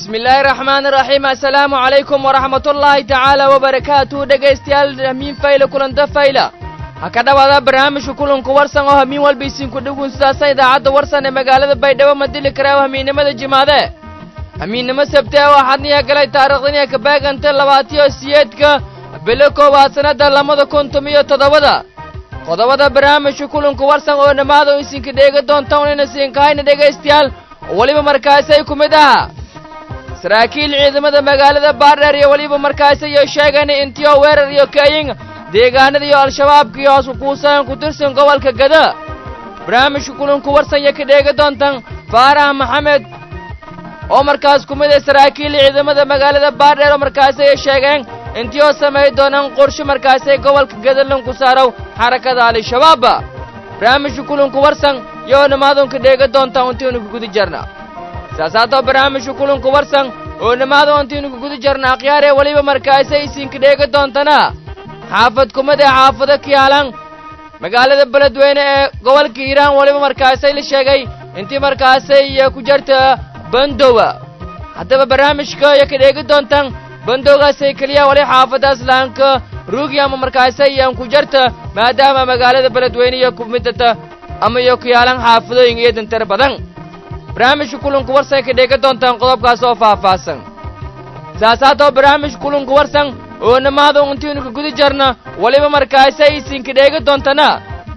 bismillaahi raxmaani raxiim assalaamu calaykum waraxmatullaahi tacaala wabarakaatuhu dhegaystayaal hamiin fayla kulanta fayla ha ka dhowaada barnaamijka kulanku warsan oo hamiin walba isinku dhugun sidaasa idaacadda warsan ee magaalada baydhabo ma dili karaa hamiinnimada jimaade hamiinnimo sabte oo xadniya galay taariikhdaniya ka baaganta labaatiyo siyeedka bilo koowaad sannadda labada kun tomiyo toddobada qodobada barnaamijka kulanku warsan oo dhammaada isinka dheega doonta unayna siinkahayna dhegaystayaal oo weliba markaasay ku mid aha saraakiil ciidamada magaalada baardheer iyo weliba markaasi iyo sheegeen intiyo weerar iyo kayin deegaanada iyo al-shabaabka iyo hoos kuusan ku tirsan gobolka gada barnaamijka kulanku warsan iyo ka dheega doontan faarax maxamed oo markaas ku mid ah saraakiil ciidamada magaalada baardheer oo markaasi ay sheegeen intiyoo samay doonaan qorshe markaasay gobolka gadalan ku saarow xarakada al-shabaab barnaamijka kulanku warsan iyo dhammaadunka dheega doontaan intiinu ku guda jarna saasaatoo barnaamijka kulanku warsan oo dhammaada intiinu ku guda jarna akhyaaree weliba markaasay isinka dheega doontana xaafad kumid ee xaafado kiyaalan magaalada beledweyne ee gobolka hiiraan weliba markaasay la sheegay intii markaasay ku jarta bandowa haddaba barnaamijka iyo ka dheegi doontaan bandowgaasay keliya wali xaafadaas lahanka ruugi ama markaasay iyaan ku jarta maadaama magaalada beledweyne iyo kumidata ama iyo kiyaalan xaafadooyin iyo dantar badan barnaamijka kulanku warsan ka dheega doontaan qodobkaas oo faahfaahsan saasaatoo barnaamijka kulanku warsan oo dhammaada intiinu ka guda jarna weliba markaasay isinka dheega doontana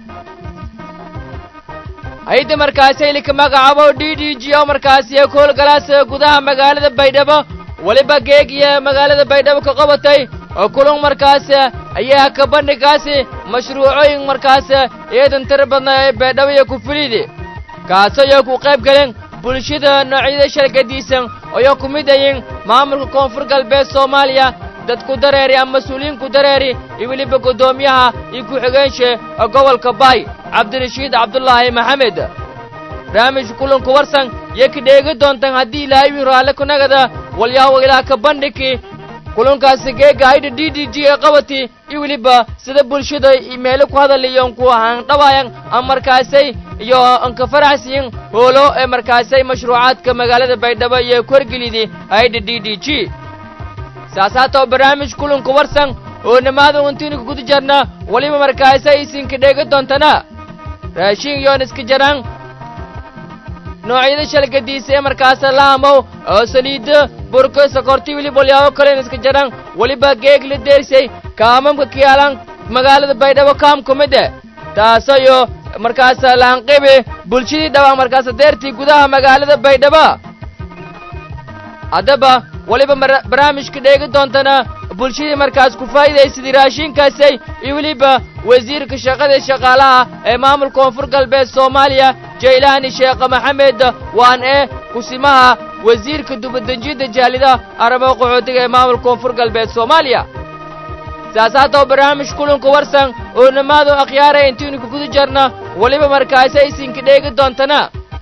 hayda markaasay lika magacaabo d d g oo markaasiyo koolgalaasa gudaha magaalada baydhabo weliba geeg iyo magaalada baydhabo ka qabatay oo kulan markaas ayaa ka bandhigaasi mashruucooyin markaas eedan tira badna ee baydhabo iyo kufulidi kaasoo iyo ku qayb galeen bulshada noocyada shargadiisan ayoo ku mid ayin maamulka koonfur galbeed soomaaliya dad ku dareeri ama mas-uuliyiin ku dareeri iyo weliba guddoomiyaha iyo ku-xigeenshi gobolka baay cabdirashiid cabdulaahi maxamed barnaamijka kulanku warsan iyo ka dheegi doontaan haddii ilaahay wiin raalle kunagada walyaabo ilaa ka bandhigi kulankaasi geega haydha d d g ee qabati iyo weliba sida bulshada meelo ku hadalayoon ku handhabayan ama markaasay iyo anka faraxsiyin hoolo ee markaasay mashruucaadka magaalada baydhabo iyo korgelidi haydha d d g saasaatoo barnaamij kulanku warsan oo dhammaada intiinu ka guda jarna weliba markaasay isinka dheega doontana raashin iyoon iska jaraan noocyada shalgadiisa ee markaasa laamow oo saliidda burka sokorti weliba walyaabo kalen iska jaraan weliba geeg la deersay kaamamka kiyaalan magaalada baydhabo kaam ku mid e taasoo iyo markaasa laanqibi bulshadii dhawaa markaasa deertii gudaha magaalada baydhabo haddaba weliba barnaamijka dheegi doontana bulshadii markaas ku faa'iidaysadii raashinkaasay iyo weliba wasiirka shaqada shaqaalaha ee maamulka koonfur galbeed soomaaliya jaylaani sheekh maxamed waan ee kusimaha wasiirka dubadejinta jaalida arrimaha qaxootiga ee maamulka koonfur galbeed soomaaliya saasaatoo barnaamij kulanka warsan oo dhammaadu akhyaaraya intiinu ka guda jarna weliba markaasay isinka dheegi doontana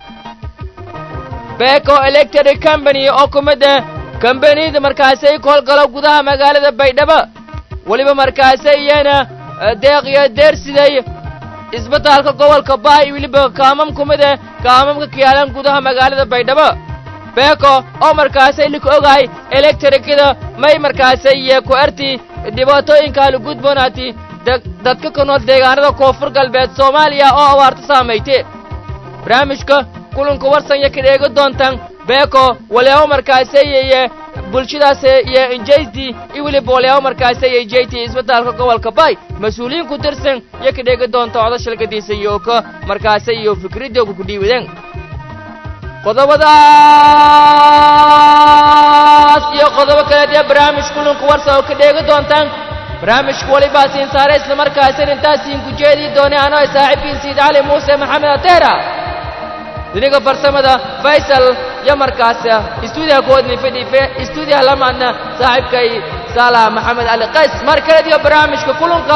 beko electric company oo ku mid ah kambaniyada markaasay ku howlgalo gudaha magaalada baydhabo weliba markaasay iyana deeq iyo deersiday isbitaalka gobolka baay weliba kaamam ku mid ah kaamamka kiyaalan gudaha magaalada baydhabo beko oo markaasay lika ogahay electrikada may markaasay iyo ku arti dhibaatooyinka halugudboonaati dadka ku nool deegaanada koonfur galbeed soomaaliya oo abaarto saamaytay barnaamijka kulanka warsan iyo ka dheegi doontaan beko walyaabo markaasay iyo bulshadaas iyo injaysti iyo weliba walyaabo markaasay iyo jayti isbitaalka gobolka baay mas-uuliyiin ku tirsan iyo ka dheegi doonta oda shalgadiisa iyo ka markaasay iyo fikradooga ku dhiibadeen qodobadaas iyo qodobo kaleed ee barnaamij kulanka warsan oo ka dheegi doontaan barnaamijka walibaa siin saare isla markaasin intaasiin ku jeedii doonay anoo saaxiibkiin siid cali muuse maxamed ateera diniga farsamada faysal iyo markaas istuudiyaha kuwadni fidhiife istuudiyaha lamaadna saaxiibkay saala maxamed cali qays mar kaleed iyo barnaamijka kulanka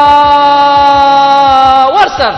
warsan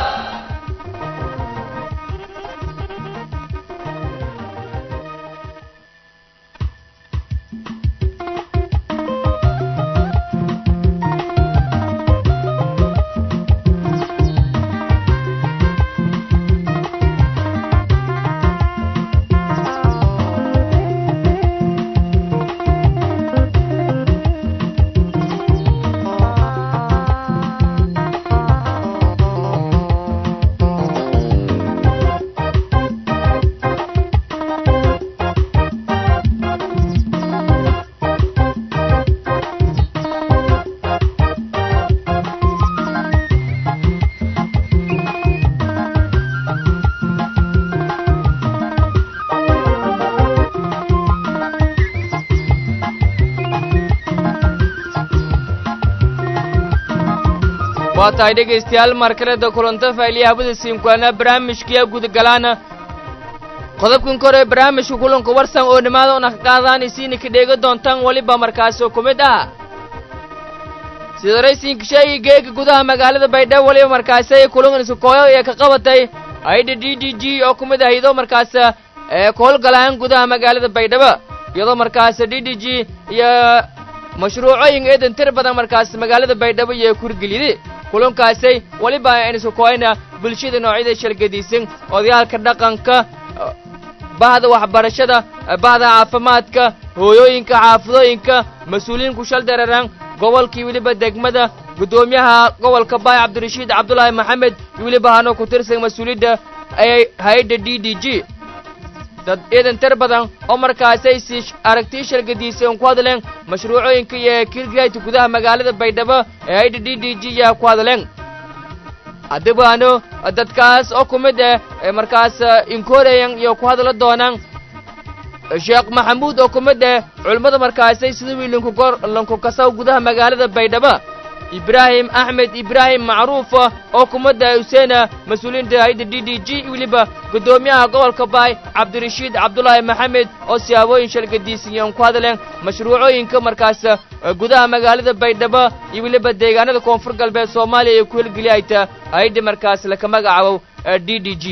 waa tahay dhegaystayaal markaleda kulanta failiya habada siinkuana barnaamijkiya gudagalaana qodobkan kore barnaamijka kulanka warsan oo dhammaada una ka qaadaan isiina ka dheega doontaan weliba markaasoo ku mid ah sida raysinka sheegay geega gudaha magaalada baydhabo weliba markaasi ay kulanka kooyo ee ka qabatay aydha d d g oo ku mid ah iyadoo markaas ee ku howlgalaan gudaha magaalada baydhabo iyadoo markaas d d g iyo mashruucooyin eedan tir badan markaas magaalada baydhabo iyo kurgeliyday kulankaasay weliba aynu isku kooyna bulshada noocyada shalgadiisan odayaalka dhaqanka bahda waxbarashada bahda caafimaadka hooyooyinka xaafadooyinka mas-uuliyiinku shal dareeraan gobolkii weliba degmada guddoomiyaha gobolka baay cabdirashiid cabdulaahi maxamed iyo weliba hanoo ku tirsan mas-uuliyadda hay-adda d d g dad ciidan tir badan oo markaasay si aragtii shalgadiisan ku hadleen mashruucooyinka iyo kirgayta gudaha magaalada baydhabo ee hay-adda d d g yaa ku hadleen haddibaano dadkaas oo ku mid ah ee markaas inkoreyan iyo ku hadla doonaan sheekh maxamuud oo ku mid ah culimmada markaasay sida wii linkugor linkukasaw gudaha magaalada baydhabo ibraahim axmed ibraahim macruuf oo ku mid ah huseena mas-uuliyiinta hay-adda d d g weliba guddoomiyaha gobolka baay cabdirashiid cabdulaahi maxamed oo siyaabooyin shalgadiisiyan ku hadleen mashruucooyinka markaas gudaha magaalada baydhabo iyo weliba deegaanada koonfur galbeed soomaaliya ee ku helgeliyayta hay-adda markaas laka magacaabo d d g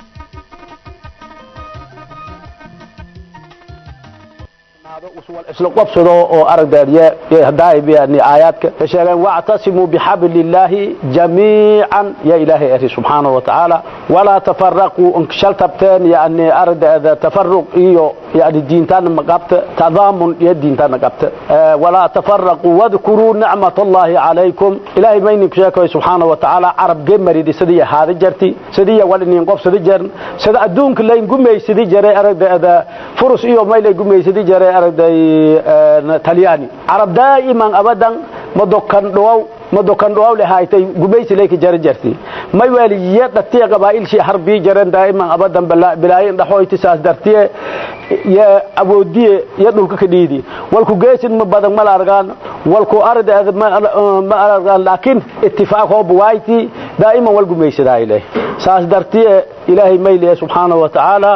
isla qabsado oo aragdeediye hadaaybi aayaadka ka sheegeen wactasimuu bixabli illaahi jamiican ya ilaahay eri subxaanahu wa tacaala walaa tafaraquu shal tabteen yani aragdeeda tafaruq iyo yani diintaana ma qabta tadaamun iyo diintaana qabta walaa tafaraquu wadkuruu nicmat allahi calaykum ilaahay ma idinku sheekayo subxaanahu wa tacaala carab gemaridi sidii ahaada jarti sidii wal inin qobsadi jern sida adduunka layn gumaysadi jaray aragdeeda furus iyo maylay gumaysadi jaray aragday talyaani carab daa'iman abadan madokan dhowaw madokan dhowaw lehaaytay gumaysi layka jara jarti may waliye dhatiye qabaa'ilshii harbii jaren daa'iman abadan bilaayin dhaxoyti saas dartiye yo awoodiye iyo dhulka ka dhiidi walku geesin ma badan mala argaan walku ardeeda ma argaan laakiin itifaaq hooba waayti daa'iman wal gumaysadaayle saas dartiye ilaahay mayliye subxaanahu wa tacaala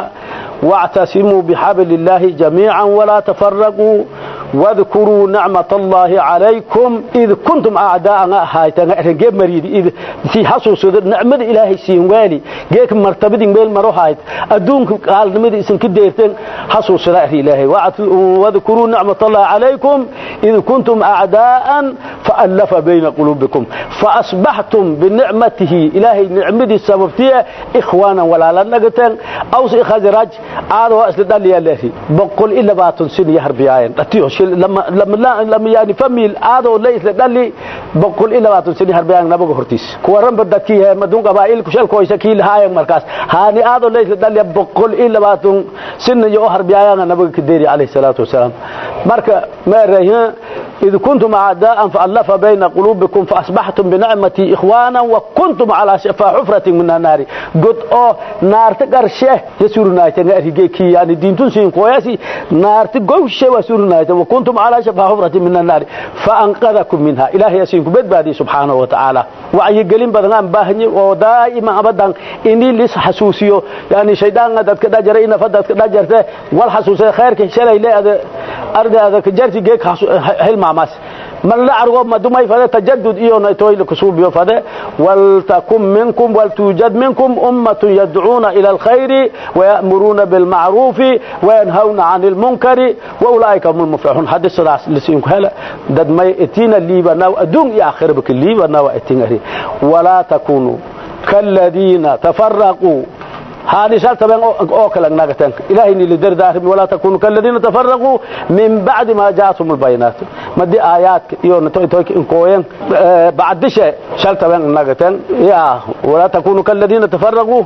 واعتصموا بحبل الله جميعا ولا تفرقوا واذكروا نعمة الله عليكم إذ كنتم أعداء هايتان رجب مريد إذ في حسوس نعمة إلهي سينوالي جيك مرتبط بين مرو هايت أدونك قال نمد اسم كديرتين حسوس رأي إلهي واذكروا نعمة الله عليكم إذ كنتم أعداء فألف بين قلوبكم فأصبحتم بنعمته إلهي نعمة سببتها إخوانا ولا لنقتين أوس إخازراج aad waa isla dhaliyaaleehi boqol iyo labaatan sin iyo harbiyaayeen dhatiyo shil lama lama lama yani famil aad oo la isla dhali boqol iyo labaatan sin iyo harbiyaayeen nabaga hortiis kuwa ranba dadkii he madun qabaa'il ku shalkooysa kii lahaayeen markaas haani aad oo la isla dhali boqol iyo labaatan sin iyo harbiyaayeen nabaga kadeeri alayhi salaatu wasalaam marka ma rahin إذ كنتم أعداء فألف بين قلوبكم فأصبحتم بنعمتي إخوانا وكنتم على شفا حفرة من النار قد أو نار تقرشه يسورنا يتنغرهجيكي يعني دين تنسين قوياسي نار تقوشه وسورنا وكنتم على شفا حفرة من النار فأنقذكم منها إلهي يسينكم بدبادي سبحانه وتعالى وعي قلين بدنان باهني ودائما أبدا إني ليس حسوسيو يعني شيطان قد كدا جرينا فدت كدا جرته والحسوسي خيرك شلي لا أرد هذا كجرتي جيك هل maas man la argo madumay fade tajaddud iyo naytoy kusubiyo fade wal takum minkum wal tujad minkum ummatun yad'una ila alkhair wa ya'muruna bil ma'ruf wa yanhauna 'anil munkari wa ulaika humul muflihun hadis sadas lisin kala dad may etina libana adun ya akhir bak libana wa etingari wala takunu kalladina tafarraqu هذه شرط بين أوكل ناقتين إلهي اللي در دارهم ولا تكونوا كالذين تفرقوا من بعد ما جاءتهم البينات ما دي آيات يون توي توي إنكوين بعد شيء شرط بين ناقتين يا ولا تكونوا كالذين تفرقوا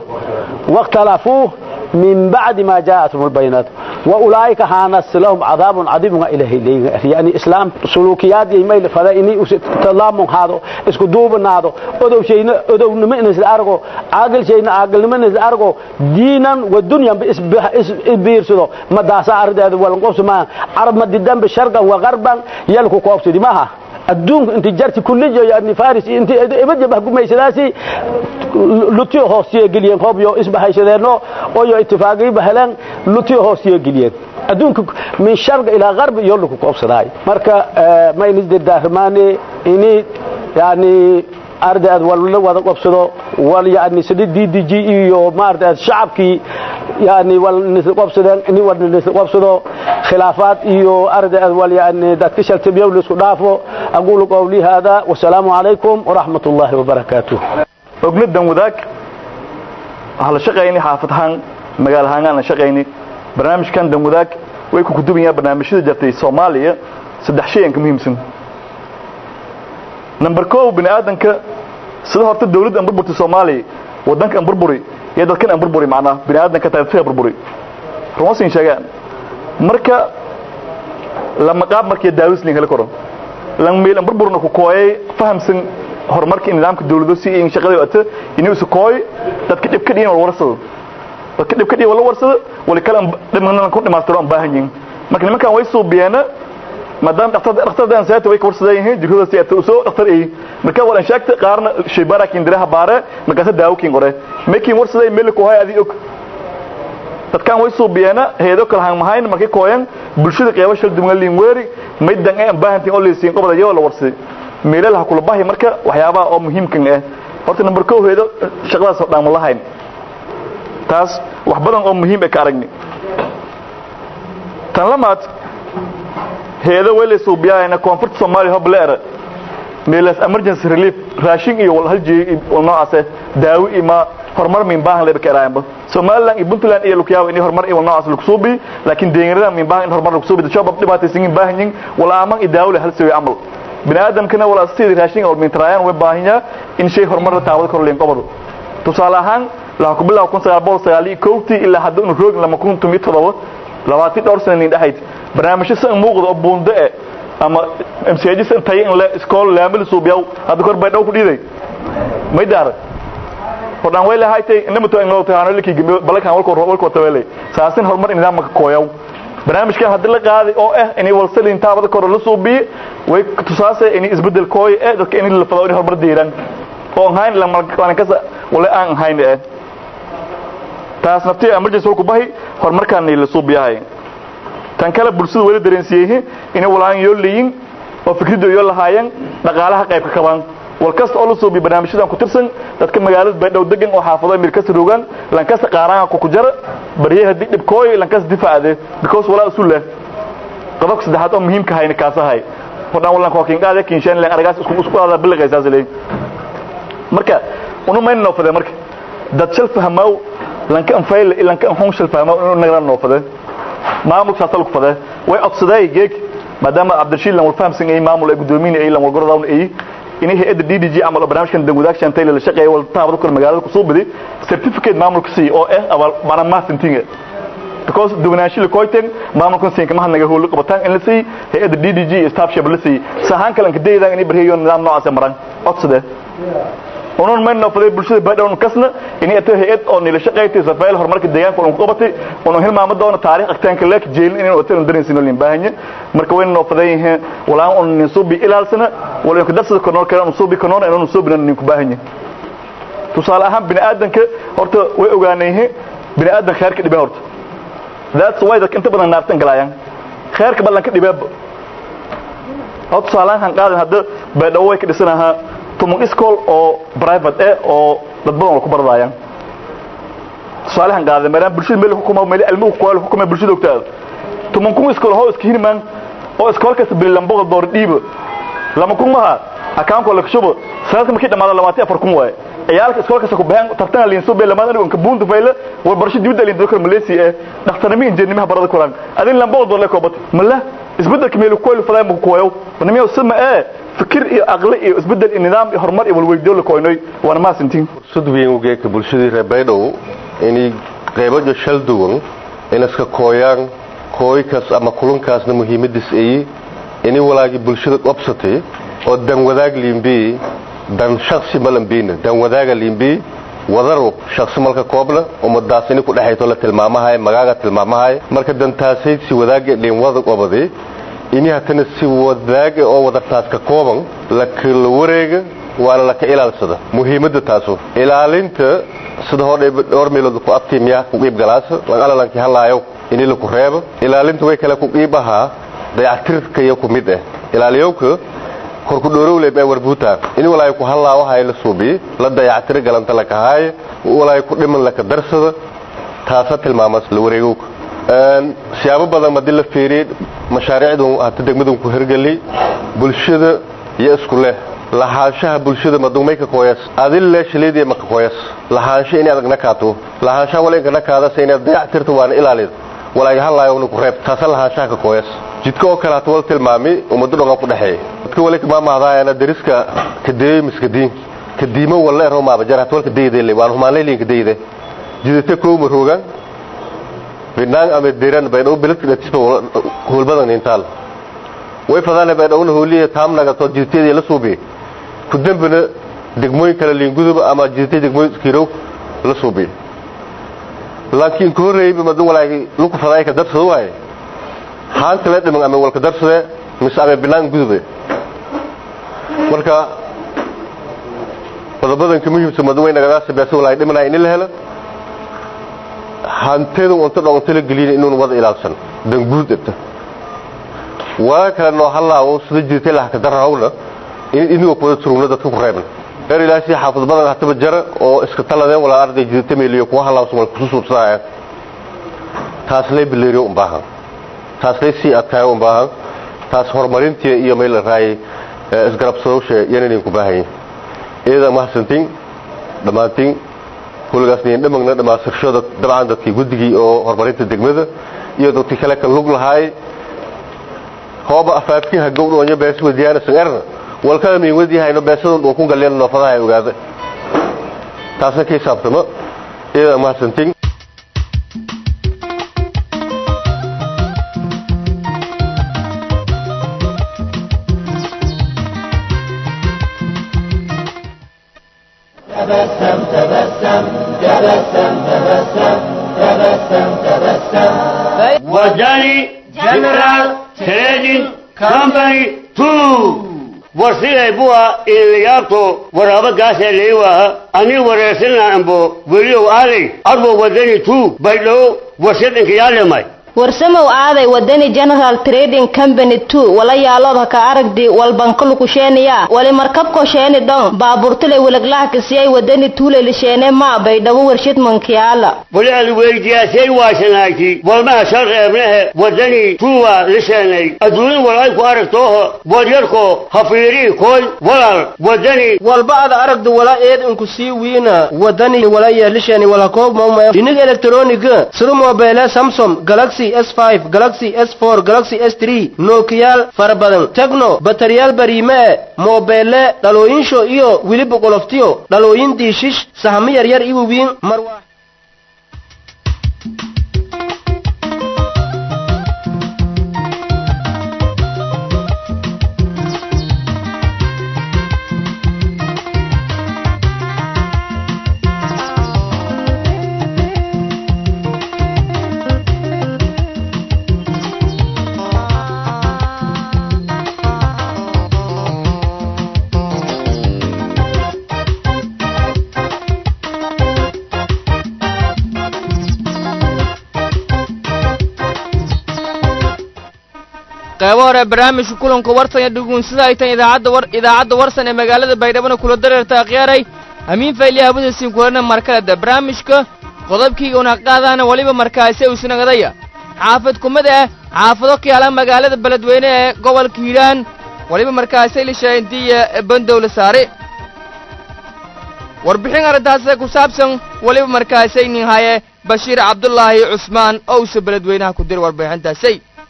واختلفوا من بعد ما جاءتهم البينات وأولئك هانس لهم عذاب عظيم إليه يعني إسلام سلوكيات يميل فذا إني تلام هذا اسكو دوب هذا أدو شيء أدو نمن أرجو عاقل شيء عاقل نمن أرجو دينا والدنيا بيرسلو ما داسا أرد هذا ولا قوس ما عرب ما ددان بالشرق وغربا يلكو قوس دي ماها adduunku inti jarti kullijo yani faris inti ibadja bahgumaysadaasi lutiyo hoosiyo geliyeen hoobyo isbahaysadeenno oyo itifaaqiiba heleen lutiyo hoosiyo geliyeen adduunka min sharga ilaa garbi iyo lagu koobsadaay marka ma inis dirdaarmaane ini yani ardaad wala wada qabsado wal yani sidii DDG iyo maartaad shacabkii yani wal nisla qabsadeen in wal nisla qabsado khilaafaad iyo ardaad wal yani dadka shaltabiyo la isku dhaafo aqulu qawli hada wa salaamu alaykum wa rahmatullahi wa barakatuh ognadan wadaag hal shaqeeyni xaafadahan magaal ahaan aan shaqeeyni barnaamijkan dan wadaag way ku kudubayaan barnaamijyada jirtay Soomaaliya saddex shay ka muhiimsan number 1 bini aadanka sida horta dawladda aan burburtay Soomaaliya wadanka aan burburi iyo dadkan aan burburi macna bini aadanka taariikhda burburi ruusin sheegaan marka lama qaab markii daawis lin kala koro lan meel aan burburna ku kooyay fahamsan horumarka nidaamka dawladda si in shaqada wata inuu isu kooy dadka dib ka dhiin wal warsado dadka dib ka dhiin wal warsado wal kala dhimanna ku dhimaastiro aan baahan yihiin marka nimankan way soo biyana maadaama dhaqtar dhaqtardan saata way ka warsadeen yihiin jirkooda si aad soo dhaqtar ay marka wala sheegta qaarna shaybaara kin diraha baare marka daawo kin gore making warsaday meel ku hay adii og dadkan way soo biyana heedo kala han mahayn markay kooyan bulshada qeybo shil duwan liin weeri midan ay baahantiin oo leeysiin qobada yoo la warsaday meelaha kula baahi marka waxyaabaha oo muhiimkan ah horta number 2 heedo shaqadaas oo dhan lahayn taas wax badan oo muhiim ah ka aragni tan lamaad heedo wele suubiyaayna koonfurta Soomaaliya hobleer meelas emergency relief raashin iyo wal haljeey oo noocaas daawo ima horumar min baahan leeb karaayba Soomaaliland iyo Puntland iyo Lukiyaw in horumar iyo noocaas lagu suubi laakiin deegaanada min baahan horumar lagu suubi shacab dhibaataysan baahan yihiin wala aman iyo daawo hal soo amal binaadamkana wala sidii raashin oo min tarayaan way baahan in shay horumar taawad kor leen qobado tusaale ahaan la ku bilaw kun sagaal boqol sagaal iyo kowtii ilaa hadda uu roog lama kun tumid todoba labaatan dhowr sano in dhaxayd barnaamijyo san muuqdo oo buundo eh ama MCAG san tay in la iskool laamil suubiyow hadda kor bay dhow ku dhiiday may daar fadhan way lahaaytay inama to inoo taano liki balakan walko walko tawelay saasin horumar in nidaamka kooyow barnaamijkan hadda la qaaday oo ah inay walsalin taabada kor la suubiyo way tusaasay inay isbedel kooy ee dadka in la fado in horumar diiran oo hayn la markaan kasa wala aan hayn ee taas naftii emergency ku bahi horumarkan la suubiyahay tan kale bulshada wali dareensiiyay inay walaan yoo leeyin oo fikradu yoo lahaayeen dhaqaalaha qayb ka qabaan wal kasta oo la soo bi barnaamijyadan ku tirsan dadka magaalada bay dhow degan oo xaafado meel kasta rogan lan kasta qaaraan ku ku jara bariyaha dib dib kooy lan kasta difaacade because walaa usul leh qodobka saddexaad oo muhiimka hayna kaasahay fadhan walan ko kin qaade kin shan leen aragaas isku isku qaada bilqaysaas leey marka unu ma inoo fadhe marka dad shal fahmaw lan ka anfayl lan ka hon shal fahmaw inuu nagara noo fadhe maamulka saasal ku fadhe way codsaday geeg maadaama Cabdirashiid lan fahamsan ay maamul ay gudoomiye ay lan wargoradawn ay inay hay'adda DDG amal barnaamijkan dawladaha shantay la shaqeeyo wal taabado kor magaalada ku soo biday certificate maamulka si oo ah abal bana ma sintinga because duwanaashi la koyteen maamulkan siin kama hanaga hool qabataan in la sii hay'adda DDG staff shab la sii sahan kale ka deeydaan inay barheeyo nidaam noocaas maran codsade onon ma noqday bulshada baadhown kasna inay ato hay'ad oo nila shaqeeytay safaayil horumarka deegaanka oo qabatay oo hilmaamo doona taariikh agtaanka leek jeelin inay wataan dareensiin lin baahanya marka way noqday walaan on nisubi ilaalsana wala ku darsada konoor kale nisubi konoor inuu nisubi nin ku baahanya tusaale ahaan bini aadanka horta way ogaanayeen bini aadan khayrka dhibay horta that's why dadka inta badan naartan galayaan khayrka ballanka dhibay horta tusaalahan qaadan hadda baadhow way ka dhisanaha tumun iskool oo private eh oo dad badan ku baradayaan tusaalahan qaadan meelaan bulshada meel xukumo meel ilmu ku qool xukumo bulshada ogtaada tumun kun iskool hoo iska hirmaan oo iskool kasta bilan boqol door dhiibo lama kun maha akaanko la kashubo sanadka markii dhamaado lamaati afar kun waaye ciyaalka iskool kasta ku baahan tartan liin soo beelamaan anigu ka buunta fayla war barasho dibadda liin dadka Malaysia ee dhakhtarnimo injineernimo barada Quraan adin lan boqol door la koobat mala isbedelka meel ku qool faday mu kooyo banamiyo sama ee fikir iyo aqli iyo isbedel iyo nidaam iyo horumar iyo walweydiyo la kooynay wana ma sintiin fursad weyn u geeka bulshadii reer Baydhabo inay qaybo shal duwan in iska kooyaan kooykaas ama kulankaasna muhiimadiis ay inay walaagi bulshada qabsatay oo dan wadaag liimbi dan shakhsi malambiina dan wadaaga liimbi wadaro shakhsi malka koobla ummadaas inay ku dhaxayto la tilmaamahay magaaga tilmaamahay marka dantaasay si wadaaga dhiin wada qobadi ini hatana si wadaaga oo wadartaas ka kooban la kala wareega waana la ka ilaalsada muhiimadda taasu ilaalinta sida hore dhowr meelood ku abtiimiya ku qiib galaasa lan alalankii halaayo ini laku reebo ilaalinta way kale ku qiib ahaa dayactirka iyo ku mid ah ilaaliyowka korku dhoorowle baa warbuuta in walaay ku halaa waxa la suubi la dayactir galanta la kahay walaay ku dhiman la ka darsada taasa tilmaama la wareego een siyaabo badan ma dil fiiri mashaariicdu hada degmadu ku hirgali bulshada iyo isku leh lahaanshaha bulshada madumay ka qoyas adil la shiliidii ma ka qoyas lahaansha in adag nakaato lahaansha wala in nakaada sayna dayactirta waan ilaalid walaay halaayo ku reeb taasa lahaanshaha ka qoyas jidka oo kale hatwal tilmaami ummadu dhangan ku dhaxeeyay dadka wali kama maahdaayana dariska kadeey miskadiin kadiimo wala ero ma bajar hatwal kadeeyay waan humaanleelin kadeeyay jidata ko maroogan binaan ama diran bay dhow bilad tisba hulbadan intaal way fadaan bay dhow hooliye taamnaga to jidteedii la suubi ku dambana degmooyin kale liingudub ama jidtay degmooyin kirow la suubi laakiin ko reeyay madu walaagi luku faday ka dabsado waay haan kale dhiman ama walka darsade mise ama binaan gudube marka qodobadan ka muhiimsan madu way nagadaas beesa walaagi dhimanaya in la helo hanteedu unta dhawanta la gelin inuu wada ilaalsan dan guud ata waa kale noo halaawo sida jirtay la ka darahawna in inuu ku wada turugna dadka ku reeban reer ilaasi xaafad badan hataba jara oo iska taladeen wala arday jirtay meeliyo kuwa halaawo sumal ku suubsanaya taas lay bileeriyo u baahan taas lay si adkaayo u baahan taas horumarintii iyo meel raay isgarabsadowsha yanay ku baahan iyada mahadsantiin dhammaantiin kulgaasniin dhamagna dhammaasirshada dabcan dadkii guddigii oo horumarinta degmada iyo dadkii kale ka lug lahaay hooba afaafkiha gowdhoonyo bees wadiyaana sangarna walkada min wadiyahayno beesadun uu ku galeen noofadaha ogaada taasna ka hisaabtamo iyada mahadsantiin تبسم تبسم تبسم تبسم تبسم تبسم وجاني جنرال تريدين كامباني تو warsiday buwa iilayaabto waraabo gaasee leewaha ani wareersanaa ambo weliyow aaday arbo wadani tu baydhow warshadinka yaalemay warsamow aaday wadani general trading company two wala yaalood ka aragdi walbankalukusheeniya wali markabko sheeni dhon baaburtile weleglaha kisiyay wadani tuulelisheene ma baydhabo warshad mankiyaala wali ad weydiyaasay waasanaagti walmaha shal reebnehe wadani tuwa lisheenay adduunin walay ku aragtooho wadyarko hafiirii koy walal wadani walba ada aragda wala eed inku sii wiina wadani wala yeelishani wala koob mawma dhinig elektroniga sida mobile samsung galaxy s5 galaxy s4 galaxy s3 nokiyaal fara badan tegno bataryaal bariime mobeele dhalooyinsho iyo weliba qoloftiyo dhalooyin diishish sahamo yaryar iwawiin marwaa qaybo hore barnaamijka kulanka warsan ee dhuguunsida ay tan idaacadda war idaacadda warsan ee magaalada baydhabona kula dareerta akhyaray amiin fayliya habadasiin kulana markaleda barnaamijka qodobkiiga una qaadaana weliba markaasi usnagadaya xaafad kumid ah xaafado kiyaala magaalada beledweyne ee gobolka hiiraan weliba markaasi lishaintiya bandowla saare warbixin arrintaasi ku saabsan weliba markaasi nin haye bashiir cabdulaahi cusmaan owse beledweynaha ku dir warbixintaasi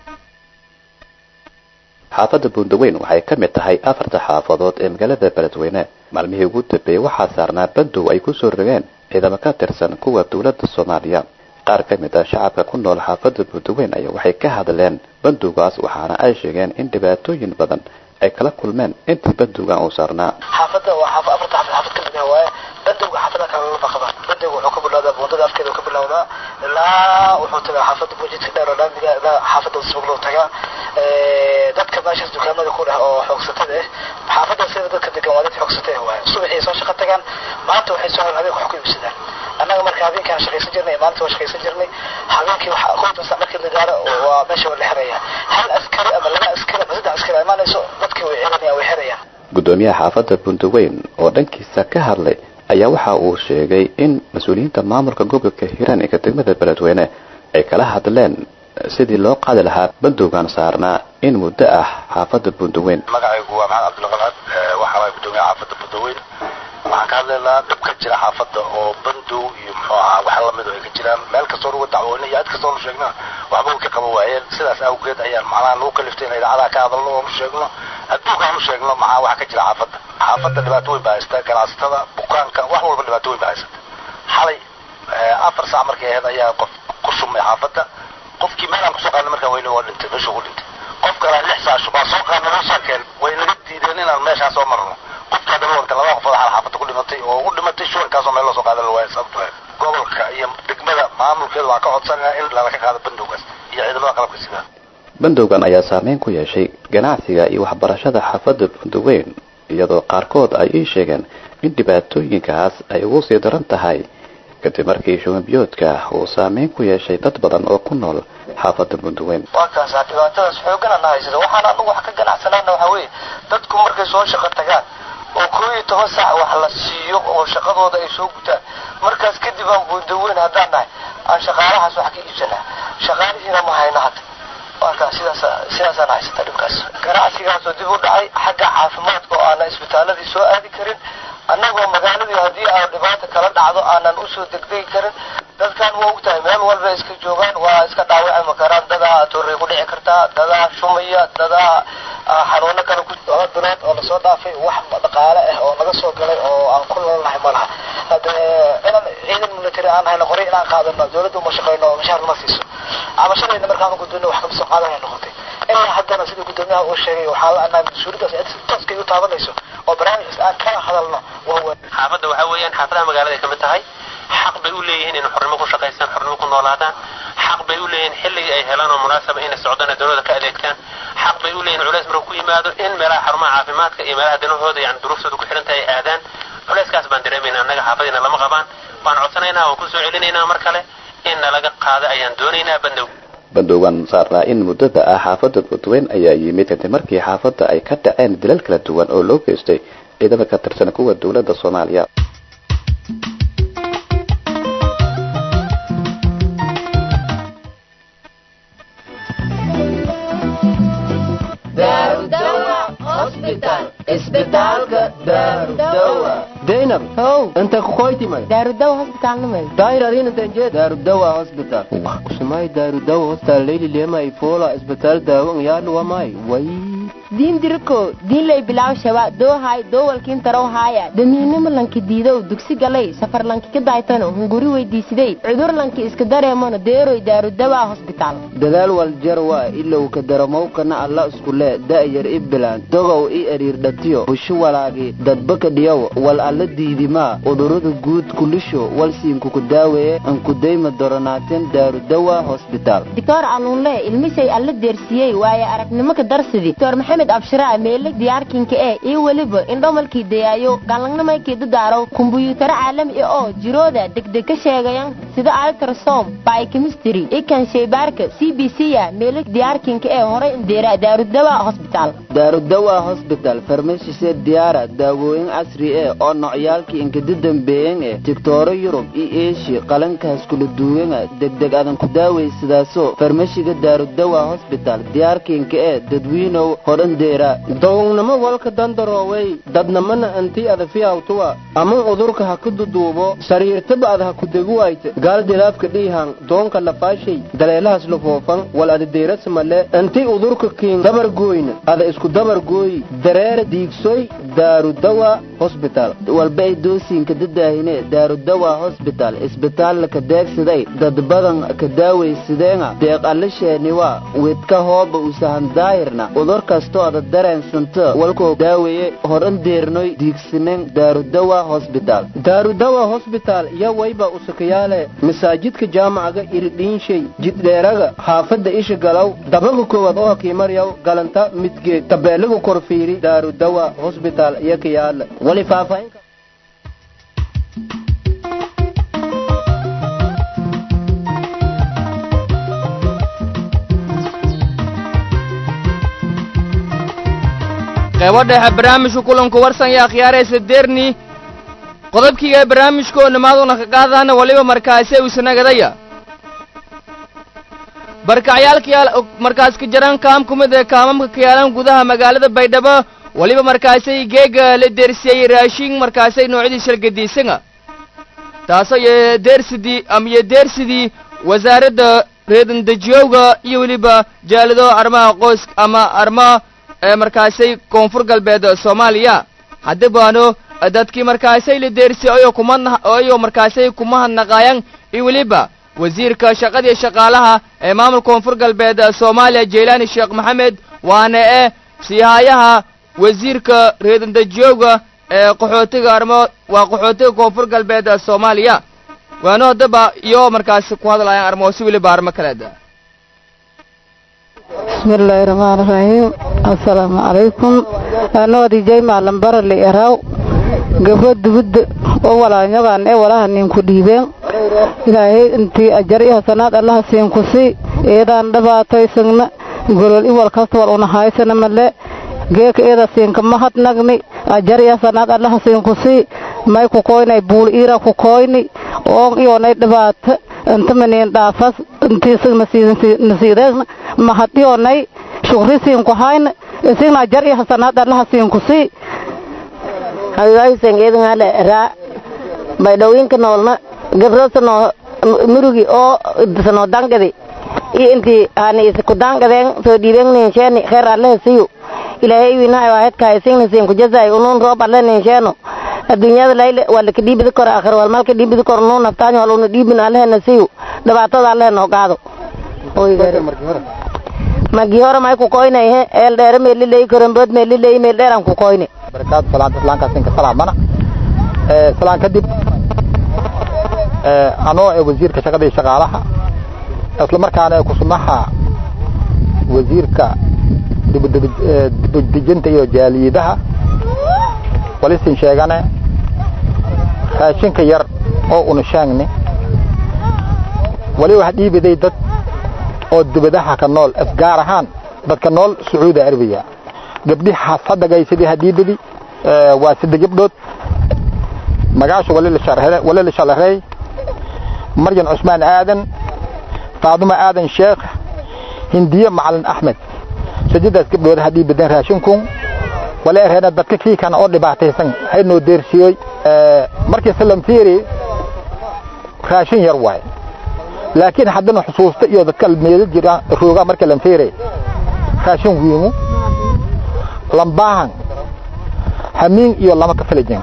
xaafadda buundaweyn waxay ka mid tahay afarta xaafadood ee magaalada beledweyne maalmihii ugu dambeeyey waxaa saarnaa bandow ay ku soo rogeen ciidamo ka tirsan kuwa dowladda soomaaliya qaar ka mid ah shacabka ku nool xaafadda buundaweyn ayaa waxay ka hadleen bandowgaas waxaana ay sheegeen in dhibaatooyin badan ay kala kulmeen intii bandowgan uu saarnaa xaafadda waa xaaf afarta xaafad xaafad ka mid ah waaye bandowga xaafada kale lama qaba bandowga wuxuu ka bilowdaa buundada afkeeda ka bilowdaa ilaa wuxuu tagaa xaafadda bujidka dheer oo laamiga ilaa xaafadda smugloo tagaa dadka meeshaas dukaamada ku dheh oo xoogsatada ah xaafadda sida dadka degan waa dad xoogsatay waay subaxii soo shaqo tagaan maanta waxay soo hel habeenka wax ku iibsadaan annaga marka habeenkaan shaqaysan jirnay maalinta waa shaqaysan jirnay habeenkii waxa qoyta sac markii la gaaro waa meesha waa la xiraya hal askari ama laba askari ama saddex askari imaanayso dadkii way xiranayaan way xirayaan gudoomiyaha xaafadda bundaweyn oo dhankiisa ka hadlay ayaa waxa uu sheegay in mas-uuliyiinta maamulka gobolka hiiraan ee degmada beledweyne ay kala hadleen sidii loo qaadi lahaa bandowgan saarnaa in muddo ah xaafadda bundaweyn magacaygu waa maxamed cabdulqalcad waxaa waay gudoomiyaha xaafadda bundaweyn waxaan ka hadlaynaa dhib ka jira xaafadda oo bandow iyo muxuu ahaa wax lamid oo ay ka jiraan meel kastoo lagu dacwoonay iyo cid kastoo nu sheegna waxba way ka qaban waayeen sidaas awgeed ayaan macnaha nagu kaliftay in idaacadaha ka hadalno oo nu sheegno adduunka aanu sheegno maxaa wax ka jira xaafadda xaafadda dhibaato weyn baa haysta ganacsatada bukaanka wax walba dhibaato weyn baa haysata xalay afar saac markay ahayd ayaa qof ku shumay xaafadda qofkii meel aan kusoo qaadnay markaan weyne waa dhintay meeshuu ku dhintay qof kale lix saac shubaa soo qaadnay noo saakeen way naga diideen inaan meeshaan soo marno qofka haddana wanta laba qofood xal xaafadda ku dhimatay oo u dhimatay shubankaasoo meel loo soo qaadan la waaya sababto gobolka iyo degmada maamulkeeda waxaa ka codsanaya in lala qaado bandowgaas iyo ciidamada qalabka sida bandowgan ayaa saameyn ku yeeshay ganacsiga iyo waxbarashada xaafadda bundaweyn iyadoo qaarkood ay ii sheegeen in dhibaatooyinkaas ay ugu sii daran tahay kadib markii shubanbiyoodka uu saameyn ku yeeshay dad badan oo ku nool xaafadda bundaweyn waa kaasaa dhibaatadaas xoogana na haysata waxaan anagu wax ka ganacsanaana waxaa weeye dadku markay soo shaqo tagaan oo koo iyo toban saac wax la siiyo oo shaqadooda ay soo gutaan markaas kadib aan bundaweyn haddaan nahay aan shaqaalahaas wax ka iibsanaa shaqaalihiina ma hayno hadda marka sidaas sidaasaan haysata dhibkaas ganacsigaasoo dib u dhacay xagga caafimaadka oo aanan isbitaaladii soo aadi karin annagoo magaaladii haddii aan dhibaata kala dhacdo aanan usoo degdegi karin dadkan waa ogtahay meel walba iska joogaan waa iska dhaawacmi karaan dadaa torrey ku dhici kartaa dadaa shumaya dadaa xanuuno kale ku laba bilood oo lasoo dhaafay wax dhaqaale ah oo naga soo galay oo aan ku noolnahay ma laha hade inaan ciidan military aan hayno qoray inaan qaadano dawladda uma shaqeyno oo mashaar nama siiso cabashadayna markaan gudbino wax kama soo qaadanay noqotay ilaa haddana sida gudoomiyaha uu sheegay waxaa la anaa mas-uuliyadaas cid si tooskay u taabanayso oo barnaamijkaas aan kala hadalno waa weyn xaafadda waxaa weeyaan xaafadaha magaalada ka mid tahay xaq bay u leeyihiin inay xornimo ku shaqaystaan xornimo ku noolaadaan xaq bay u leeyihiin xilligii ay helaan oo munaasaba inay socdaan ee dawladda ka adeegtaan xaq bay u leeyihin culays markuu ku yimaado in meelaha xarumaha caafimaadka iyo meelaha danahooda yani duruuftooda ku xidhan tahay ay aadaan culayskaas baan dareemayna annaga xaafadiina lama qabaan waan codsanaynaa waan kusoo celinaynaa mar kale in nalaga qaado ayaan doonaynaa bandow bandowgan saarnaa in muddada ah xaafadda bundaweyn ayaa yimid kadib markii xaafadda ay ka dhaceen dilal kala duwan oo loo geystay ciidamo ka tirsan kuwa dowladda soomaaliya daynab how inta kukoytimay daarudawa hosbitaalnimay daayradinantanjee daarudawa hosbital usumay daarudawa hostal leyli lemay fola isbitaal daawan yaaluwamay way diin diriko diinlay bilaaw shaba doohay doowalkiin tarow haaya damiinimo lanki diidow dugsi galay safar lanki ka daaytano hunguri weydiisidey cudur lanki iska dareemano deeroy daarudawa hosbitaal dadaal waljarwa ilow ka daramowkana alla iskule da'yar i bilaan dogow i eriirdhatiyo busho walaagi dadbaka dhiyow wal alla diidimaa udurada guud kulisho walsiinkuku daaweeye ankudayma doronaateen daarudawa hosbitaal doctor aluunle ilmisay alla deersiyey waaye aragnimo ka darsidi doctor maxamed abshiraa meele diyaarkinka eh iyo weliba indhomalkii dayaayo galangnamaykii dadaaraw kumbuyuutaro caalami ah oo jirooda degdeg ka sheegayan sida altrasom biochemistry ikan shaybaarka c b c ya meele diyaarkinka ee horay indeera daarudawa hosbitaal daarudawa hosbital farmashise diyaara daawooyin casri eh oo nocyaalkii inkada dambeeyan eh digtooro yurub iyo eeshiya qalankaas kula duwanga degdeg adan ku daawaysadaaso farmashiga daarudawa hosbital diyaarkiinka eh dadwiinow hodhandeera dogownamo walka dandarooway dadnamana anti adafiyawtuwa ama udurka ha ku duduubo sariirtaba ad ha ku deguwayte gaal dilaafka dhiihan doonka lafaashay daleelahaas lafoofan wal adadeerasamale anti udurka kiin dabar gooyna ada isku isku dabar gooy dareere diigsoy daarudawa hosbital walbay doosiinka dadaahine daarudawa hosbital isbitaalla ka deegsaday dad badan ka daawaysadeenga deeq allisheeniwa widka hooba usahan daahirna udur kastooda dareensanto walkoo daaweeye horan deernoy diigsinen daarudawa hosbital daarudawa hosbital yo wayba usakayaale masaajidka jaamacaga iridhiinshay jiddheeraga xaafadda isha galow dabaga koowaad oo hakiimaryaw galanta midgeed tabeelaga korfiiri daarudawa hosbital iyo kayaala wali faahfaahin qaybo dhexe barnaamijka kulanku warsan iyo akhyaaraysa derni qodobkiiga barnaamijka oo nimaaduna ka qaadana waliba markaase uusanagadaya barkacyaalkayaal markaas ka jaran kaam ku mid ee kaamamka ka yaalan gudaha magaalada baydhabo waliba markaasay geega la deersiyey raashin markaasay noocyadii shalgadiisanga taasoo iyo deersidii ama iyo deersidii wasaaradda reedandejiyowga iyo weliba jaalado arrimaha qoys ama arrimaha ee markaasay koonfur galbeed soomaaliya haddi baano dadkii markaasay la deersiyey ayoo kuma ayoo markaasay kuma hadnaqaayaan iyo weliba wasiirka shaqadii shaqaalaha ee maamulka koonfur galbeed soomaaliya jeylaani sheekh maxamed waana ee siihayaha wasiirka reedandejiyowga ee qaxootiga arrimo waa qaxootiga koonfur galbeed soomaaliya waano haddaba iyo markaasi ku hadlayaan arrimo si weliba arrimo kaleeda bismillaahi raxmaani raxiim assalaamu calaykum anoodi jaymaa lambara li eraw gabro dubudda oo walaanyagaan ee walaha ninku dhiibeen ilaahay intii ajar iyo hasanaad allaha siinku sii eedaan dhibaataysagna golol iwal kasta wal unahaysana male geeka eeda siinka mahadnagni ajar iyo hasanaad allaha siinku sii may ku koynay buul iira ku koyni oon iyoonay dhibaata inta maniin dhaafas intii isagna nasiideegna mahad iyoonay shukri siinku hayna isigna ajar iyo hasanaad allaha siinku sii hagaysan eedngale raa baydhawinka noolna gabro sano murugi oo sano dangadi iyo intii hani isku dangadeen soo dhiibeen ninsheeni kheer allehe siyu ilaahay winahay waahedka isingna siin kujazay unun roob alle ninsheeno adduunyada layle wala ka dhiibidi kor akhir wal malka dhiibidi kor nuu naftaanyo wal una dhiibin allehena siyu dhibaatada allehe noo qaado magi hore may ku koynay he eel dheere meeliley korambood meeliley meel dheeran ku koyne barakaatu salaanta islaankaas inka salaamana ee salaan kadib ee anoo ee wasiirka shaqada iyo shaqaalaha isla markaana ku sunaha wasiirka dibudejinta iyo jaaliyadaha walisin sheegane raashinka yar oo una sheegni wali wax dhiibiday dad oo dibadaha ka nool gaar ahaan dadka nool sacuudi arabiya gabdhihi hasadagaysadii hadiibadi waa sida gabdhood magaasha wali la shalarey maryan cusmaan aadan faaduma aadan sheekh hindiye macalin axmed sajadaas gabdhood hadii badan raashinkun wala erheena dadka kii kana oo dhibaataysan haynoo deersiyey markii salam fiiri raashin yar waay laakiin haddana xusuusta iyo dadka meelo jira rooga marka lan fiiri raashin wiimu lambaahan hamiin iyo lama ka filajin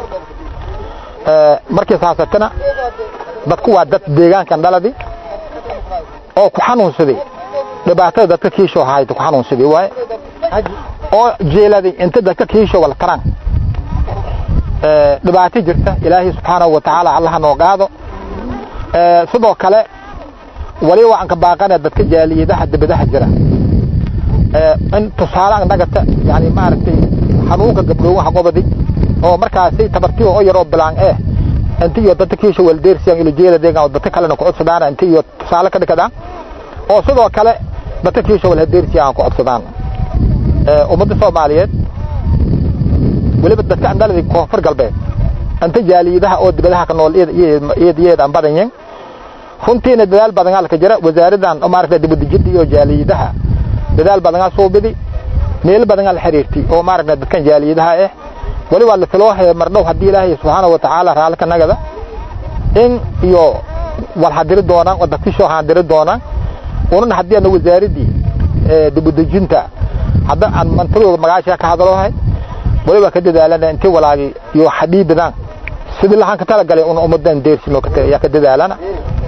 markii saasatana dadku waa dad deegaankan dhaladi oo ku xanuunsaday dhibaatada dadka kiisho hayta ku xanuunsaday waaye oo jeeladay inta dadka kiisho wala taraan dhibaato jirta ilaahay subxaanahu wa tacaala allaha noo qaado sidoo kale wali waxaan ka baaqana dadka jaaliyadaha dibadaha jira in tusaale annagata yani maaragtay xanuunka gabdhoowaha qobadi oo markaasi tabartiyo oo yaroo bilaan eh inta iyo dadka kiisha waldeersiyaan ilo jeeda deegaan dadka kalena ku codsadaan inta iyo tusaale ka dhigadaan oo sidoo kale dadka kiisha walhadeersiyaan ku codsadaan ummadda soomaaliyeed weliba dadka andhaladi koonfur galbeed inta jaaliyadaha oo dibadaha ka nool iyadaan badanyin runtiina dadaal badanaa laka jira wasaaradan maaragta dibadejinta iyo jaaliyadaha dadaal badanaa suubidi meel badanaa la xiriirtay oo maaragta dadkan jaaliyadaha ah wali waa la filoo hee mardhow haddii ilaahay subxaanahu wa tacaala raalli ka nagada in iyo wal hadiri doonaan oo dadkishoo handiri doonaan unana haddii ana wasaaradii dibadejinta hadda aan mantadooda magaasha ka hadalohay waliba ka dadaalana intii walaagi iyo xadhiibadaan sidii lahaan ka talagalay un ummadan deersino yaa ka dadaalana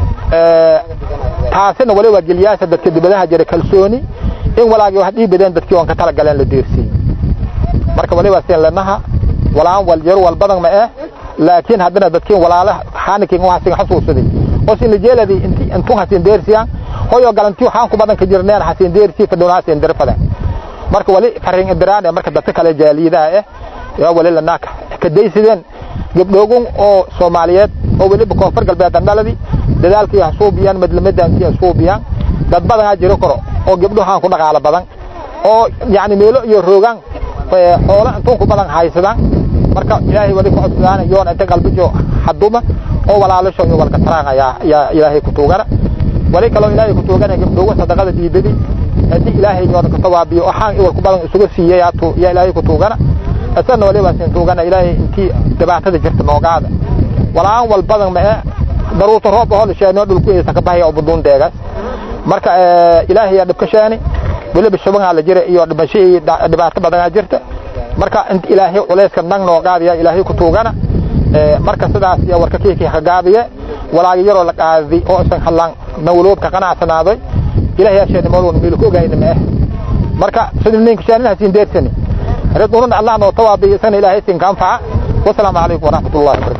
taasina waliba geliyaasha dadka dibadaha jira kalsooni in walaagi wax dhiibadeen dadkii oon ka talagaleen la deersiin marka waliba seen lanaha walaan wal yar wal badan ma eh laakiin haddana dadkiin walaalaha xaanikin waxasin xasuusaday oo sin jeeladi inti intu hasin deersiyaan hoyo galanti waxaan ku badan ka jirneen hasin deersi fadhonaasin dirfada marka wali farin indiraan marka dadka kale jaaliyadaha eh yaa wali lanaaka ka daysideen gabdhoogun oo Soomaaliyeed oo waliba koonfur galbeed dhaladi dadaalkii hasuubiyaan madlamadan kii hasuubiyaan dad badan jiro karo oo gabdhahan ku dhaqaala badan oo yaani meelo iyo roogan xoolo intuu ku badan haysadaan marka ilaahay wali ku codsadaan yoon inta qalbijo haduma oo walaalasho iyo walka taraan ayaa yaa ilaahay ku tuugana wali kaloo ilaahay ku tuugana gabdhowa sadaqada diibadi hadii ilaahay yoon ka tawaabiyo waxaan iwal ku badan isugu siiyay yaa tu yaa ilaahay ku tuugana asana wali baa sin tuugana ilaahay intii dhibaatada jirta noogaada walaan wal badan ma daruurta roob oo sheeno dhulku ee ka baxay oo buduun deegas marka ilaahay yaa dhibka sheeni waliba shubangaa la jira iyo dhibashii dhibaato badan jirta marka inta ilaahay culayska nang noo qaadiya ilaahay ku tuugana marka sidaas iyo warka kiikii ka gaabiye walaagi yaroo la qaadi oo isan hadlaan nawloobka qanacsanaaday ilaahay yaa sheeni moolwan miil ku ogaayna ma ah marka sidii ninka sheeni hasin deersani ridwan allah noo tawaabiyo san ilaahay sin ka anfaca wasalaamu calaykum waraxmatullaahi wabarakaatu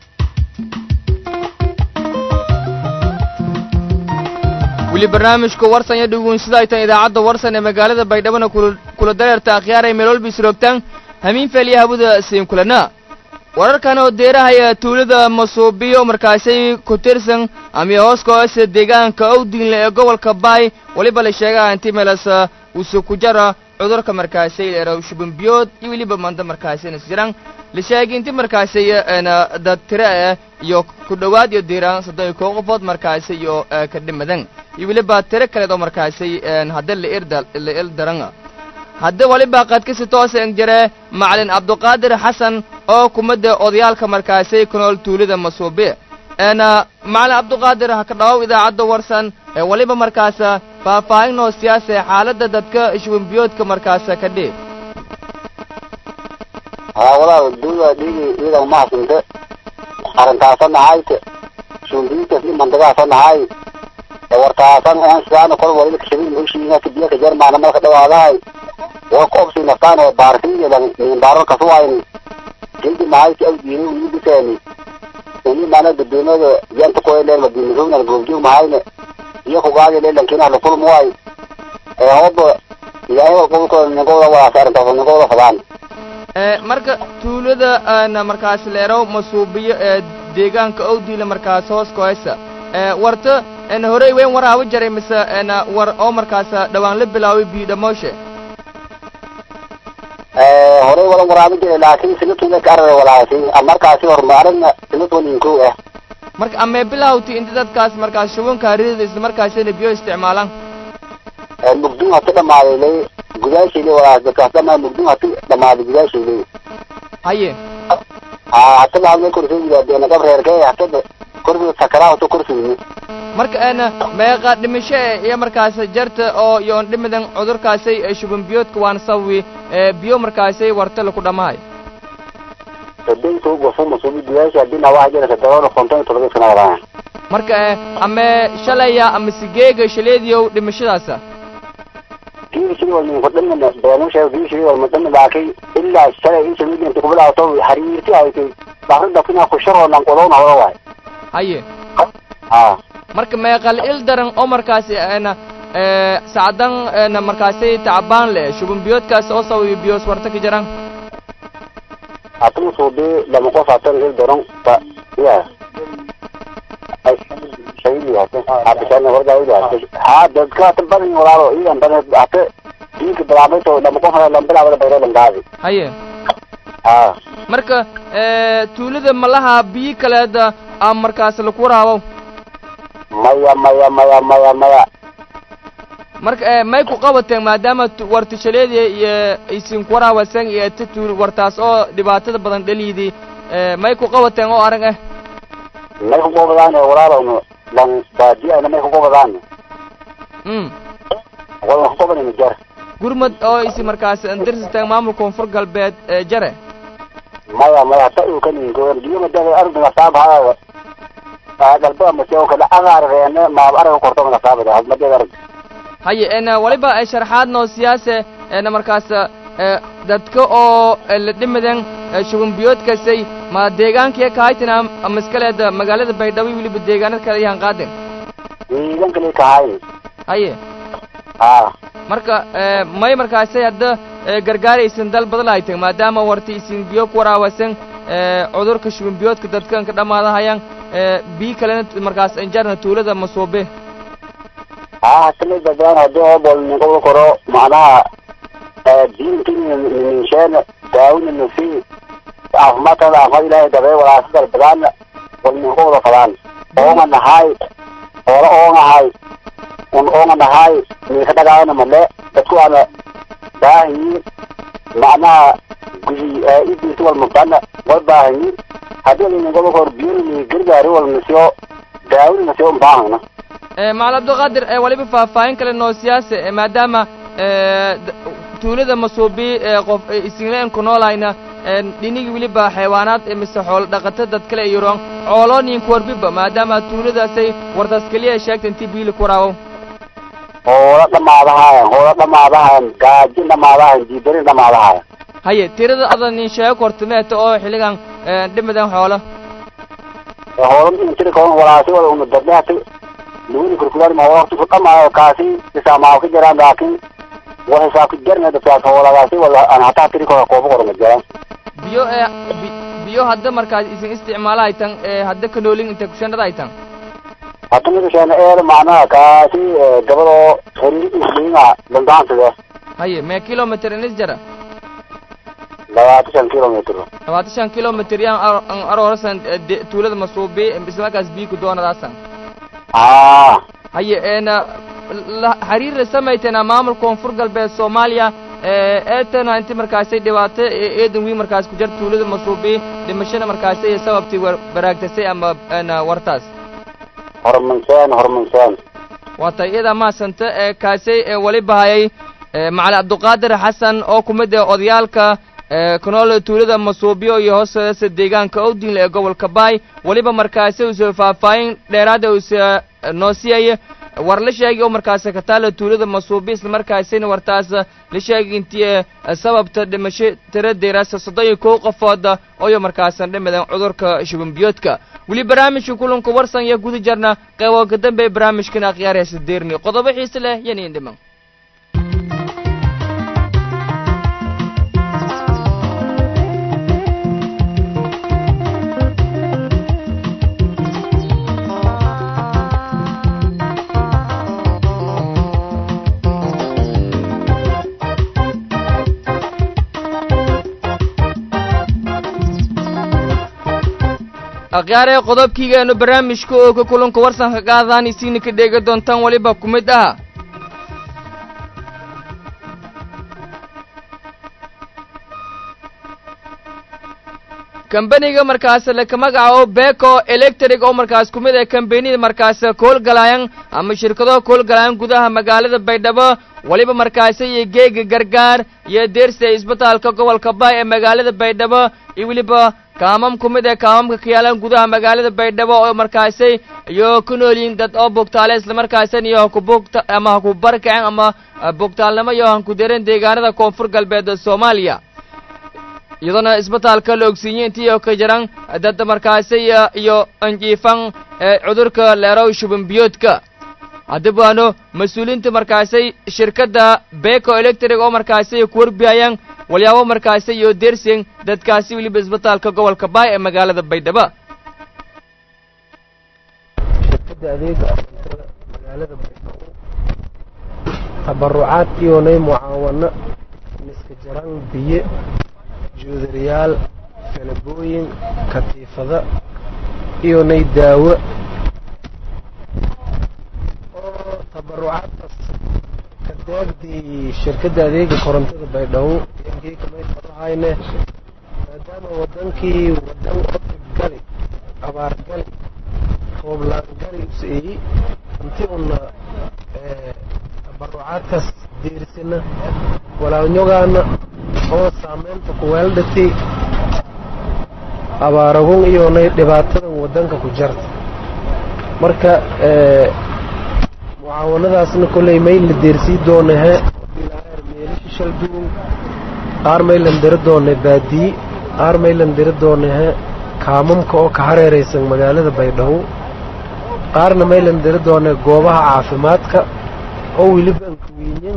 weli barnaamijka warsan iyo dhuguunsida ay tahay idaacadda warsan ee magaalada baydhabona kula dareerta akhyaaray meelwalba isroogtaan hamiin feeliya habuda siin kulana wararkan oo deerahaya tuulada masuubiyo markaasay ku tirsan ama hooskoose deegaanka owdinle ee gobolka baay weliba la sheegaa inti meelas usu ku jara cudurka markaasay erow shubinbiyood iyo weliba manda markaasay nasjiran la sheegay inti markaasay dad tire ah iyo ku dhowaad iyo diiraan soddon iyo koo qofood markaasay iyo ka dhimadan iyo weliba tiro kaleed oo markaasay hadda la irda la ildaran hadda waliba qaadkasi toose engjare macalin cabduqaadir xasan oo kumadda odayaalka markaasay ku nool tuulada masuubi een macalin cabduqaadir ha ka dhawow idaacadda warsan ee waliba markaasa faahfaahin oo siyaasa xaaladda dadka shwimbiyoodka markaasa ka dhiib haa walaal duuda dhigi iyadan mahadinte arrintaasa nahayte shwimbiyoodkas i mandagaasa nahay wartaasan aan sidaana kol walila kashabin heshiina kadiya ka jarmaana marka dhawaadahay waa ku obsi naftaan ee baarkiyadan minbaaro kasuwayn jildi mahayki awdiini wiibiseeni ini mana dadweynaga yanta koyleen madiinasuunan goobjoog mahayne iyo kugaadi leelankina lakulmuway ee hooba ilaahay qolkooda ninkooda wadaas arrintaas ninkooda fadaan marka tuulada na markaas leerow masuubiyo ee deegaanka owdiila markaas hoos koysa warta en horey weyn waraaba jaray mise en war oo markaas dhawaan la bilaaway biidhamooshe horey wala waraabi jiray laakiin sinatooda ka arara walaasi markaasi horumaarin sinatooyinku ah marka amee bilawti inta dadkaas markaas shubanka ridada isla markaasina biyo isticmaalaan mugdum hati dhamaaday lay gudaashiile walaas dadkaas dhamaa mugdum hati dhamaaday gudaashiile haye haa hatada halmay korsigidaadena gabreerkee hatada korsiga sakaraa hata korsigini marka en meeqa dhimasho e iyo markaas jarta oo yoon dhimidan cudurkaasay shuban biyoodka waan sawi biyo markaasay warta laku dhamahay sadayto gofu masuubi gudaasha hadii nawaha jira sadadoona konton iyo todoba sana wadaan marka ame shalaya ama sigeega shaleediyow dhimashadaasa kiishii wal ninko dhamina beenusha kiishii wal madami laakiin ilaa shalay in shamidinta kubilaato xariirti haytay bakrida kinaa kusharoo nanqodoona hoda waay haye haa marka meeqal il daran oo markaasi na sacdan na markaasi tacbaan le shuban biyoodkaas oo sawiyo biyoos warta ka jiraan hatuma suubi lama qof hatan il daran ba ya shayli hatan abishan warda ida ha dadka hatan badan walaalo idan badan hata diinka bilaabmayto lama qof lama bilaabada bayro langaadi haye ha marka tuulada malaha biyo kaleeda a markaas laku waraabow maya maya maya maya maya marka may ku qabateen maadaama wartishaleediya iyo isin kuwaraabasan iyo tatuul wartaas oo dhibaatada badan dhaliidii may ku qabateen oo arag ah may kugobadaan walaalowno lan baadiyaana may kugobadaan mm wadan kugobanayna jar gurmad oo isi markaas andirsitaan maamul koonfur galbeed ee jare maya maya ta uu kan ingoon biyo madada ardiga saabhaa galbada maseo kala agaarreene maab araga korto nga saabada hadmadada arag haye en waliba ay sharxaad noo siyaase en markaas ee dadka oo la dhimadan shuban biyoodkasay ma deegaankii kahaytina maskaleeda magaalada baydhabo weliba deegaanada kale ayaan qaaden deegaan kale kahay haye ha marka ee, may markaasay hadda ee, gargaaraysan dal badan ay tahay maadaama warti isin biyo ku waraawasan ee, cudurka shuban biyoodka dadkan ka dhammaadahayaan ee, biyo kalena markaas injarna tuulada masoobe ha hatana dadaan hadii oo bol ninqobo koro macnaha diinki ninsheena daawina nufi caafimaadkada caafimaad ilaahay dabee walaasa dalbadaana wal ninqobda fadaan oonga nahay oola oongahay un oonga nahay ninka dhagaana male dadku waana baahanyiin macnaha gudi idiisa wal mubtana wal baahanyiin hadii ninqobo kor biyona ni gargaari wal nasiyo daawina nasiyo unbaahana ee, macalin abdulqaadir ee, waliba faahfaahin kale noo siyaase ee, maadaama ee, d- tuulada masoobi ee qof ee, isinleen ku noolayna ee, dhinigi weliba xayawaanaad ee, mise xoolo dhaqato dad kale iyoron cooloonin kuwarbiba maadaama tuuladaasay wartaas keliya sheegta intii biili ku waraawo hoola dhamaadahayan hoola dhamaadahayan gaajin dhamaadahayan diidarin dhamaadahayan haye tirada adan nin sheego kortimeeta oo xilligan ee, dhimadan xoolo hoola intiri kawan walaasi wala una dadlehati luwini kurkulaan ma waqti ku dhamaayo kaasi isaamaaw ka jiraan laakiin war hisaab ka jarna dadkaas hoolagaasi wala aan hataa tiri kora kooba kora ma jiraan biyo ee bi- biyo hadda markaas isin isticmaala ay tan ee, hadda ka noolin inta kushanada ay tan hadda midasheena eeda macnaha kaasi gabadoo horiinga dandaansiga haye mee kilometer inis jara labaatan shan kilomitr labaatan shan kilometer yaan ar- an aroorasan ee, de- tuulada masuubi isla markaas biyo ku doonadaasan aa haye eena la xiriirra samaytana maamulka koonfur galbeed soomaaliya ee eetana inti markaasay dhibaato ee eedan wii markaas ku jar tuulada masuubi dhimashada markaasay sababtii war baraagtasay ama eena wartaas hormanseen hormanseen waata iyada maasanta ee kaasay ee waliba hayay ee macali cabduqaadir xasan oo ku mid ah odayaalka ee kunool tuulada masuubiyo iyo hoosteeda deegaanka owdinle ee gobolka baay waliba markaasi uuse faahfaahin dheeraada uuse noo siiyay war la sheegay oo markaasi ka taala tuulada masuubi isla markaasina wartaas la sheegay intii ee sababta dhimasho tira deeraasa soddon iyo kow qofooda ooyo markaasan dhimadan cudurka shuban biyoodka weli barnaamijka kulanka warsan iyo guda jarna qeybo ka dambe barnaamijkan akhyaaraysa deerni qodobo xiise leh yani indhiman akhyaaree qodobkiigaanu barnaamijka oo ka kulanka warsanka qaadaan isiina ka dheega doontaan weliba ku mid ah kambaniga markaas laka magacaabo beko electric oo markaas ku mid ah kambanida markaas koolgalaayan ama shirkado koolgalaayan gudaha magaalada baydhabo weliba markaasi iyo geega gargaar iyo deersi ee isbitaalka gobolka baay ee magaalada baydhabo iyo weliba kaamam ku mid ah kaamamka ka yaalan gudaha magaalada baydhabo oo markaasi iyo ku noolyihiin dad oo bogtaale islamarkaasan iyo haku bogta ama haku barkacen ama bogtaalnimo iyo hanku deren deegaanada koonfur galbeed soomaaliya iyadoona isbitaalka la ogsiiyey intii oo ka jiran dad markaasi iyo anjiifan ee cudurka leerow shuban biyoodka haddaba waano mas-uuliyiinta markaasay shirkadda beko electric oo markaasi ku warbihayaan walyaabo markaasi iyo dersing dadkaasi weliba isbitaalka gobolka baay ee magaalada baydhabo shirkadda adeega cuntada magaalada baydhabo tabarucaadkiyoonay mucaawano miska jaraan biyo juudariyaal falabooyin katiifada iyonay daawo oo tabarucaadkaas ka deegdii shirkadda adeega korontada baydhabo eegay kamay farahayne maadaama wadankii wadan odib gali abaar gali rooblaan gali useeyi intii una tabarucaadkaas deerisina walaalnyogaana oo saamaynta kuweeldhati abaaragun iyoonay dhibaatadan waddanka ku jarta marka mucaawanadaasna kolley may la deersii doonahe meelisha shaldugun qaar maylan diri doonay baadiyi qaar maylan diri doonahe kaamamka oo ka hareeraysan magaalada baydhabo qaarna maylan diri doonay goobaha caafimaadka oo weliba ankawiinyin